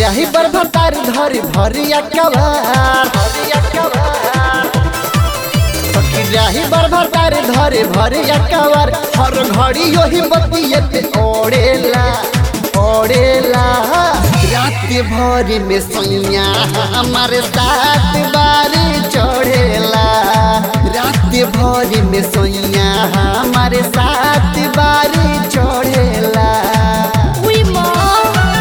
राही बर भतार धरी भरिया कवार भरिया कवार सखी राही बर भतार धरे भरिया कवार हर घड़ी योही बतिये पे ओढ़ेला ओढ़ेला रात भर में सैया हमारे साथ बारी चढ़ेला रात भर में सैया हमारे साथ बारी चढ़ेला उई माँ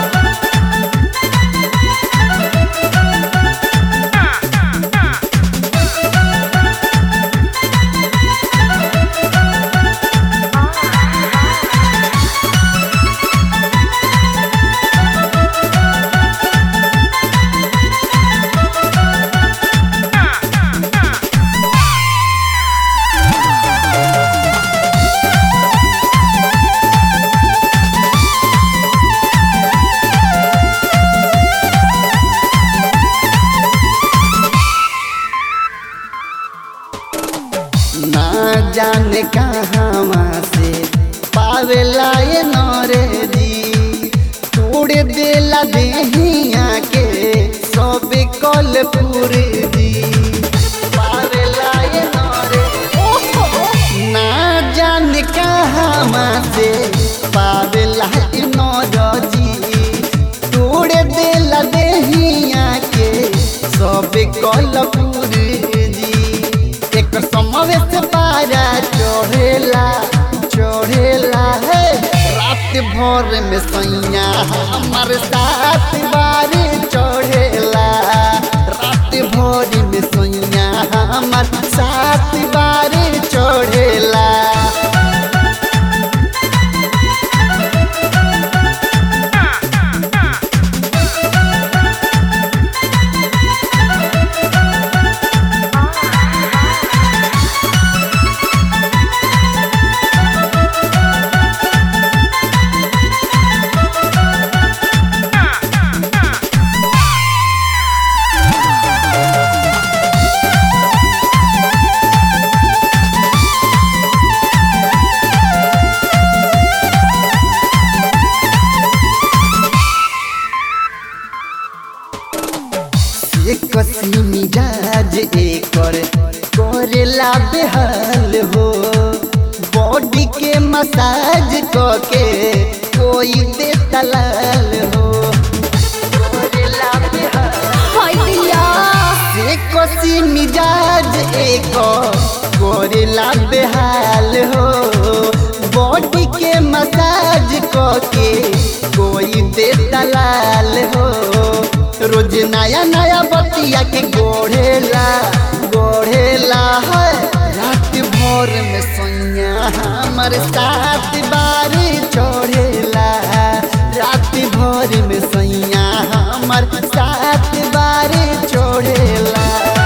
ना जाने कहाँ से पावेला ये नौरे दी तोड़ देला देहिया के सब कल पूरे दी पावेला ये नौरे ना जाने कहाँ से पावेला ये नौरजी तोड़ देला देहिया के सब कल पूरे दी एक समय से पारा चढ़ेला चढ़ेला है रात भर में सैया हमारे साथ बारी चढ़ेला रात भर में सैया हमार साथ बारी चढ़ेला एक कसी मिजाज एकर करेला बेहाल हो बॉडी के मसाज के कोई दे तलाल हो करेला बेहाल हाय दिया से कसी मिजाज एक करेला बेहाल हो बॉडी के मसाज के कोई दे दलाल हो रोज नया नया बतिया के गोढ़ेला गोढ़ेला है रात भर में सोनिया हमारे साथ बारी चढ़ेला रात भर में सैया हमार साथ बारी चढ़ेला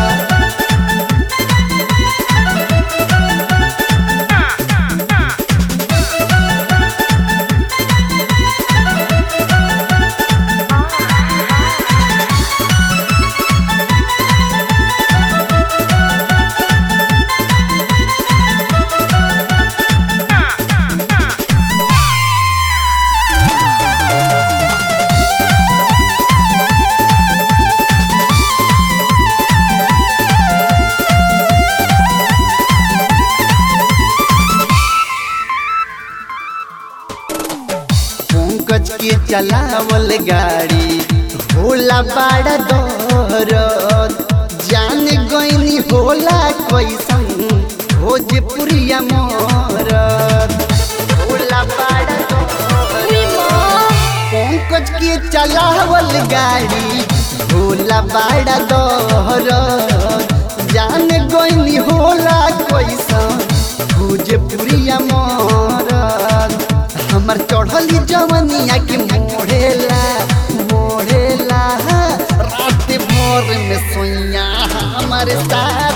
पंकज के चलावल गाड़ी होला बड़ा दौरत जान गईनी होला कैसन भोजपुरिया मोरत होला बड़ा दौरत उई माँ पंकज के चलावल गाड़ी होला बड़ा दौरत जान गईनी होला कैसन भोजपुरिया मोरत हमर चढ़ली जवनिया के मोढ़ेला मोढ़ेला रात भर में सोइया हमारे साथ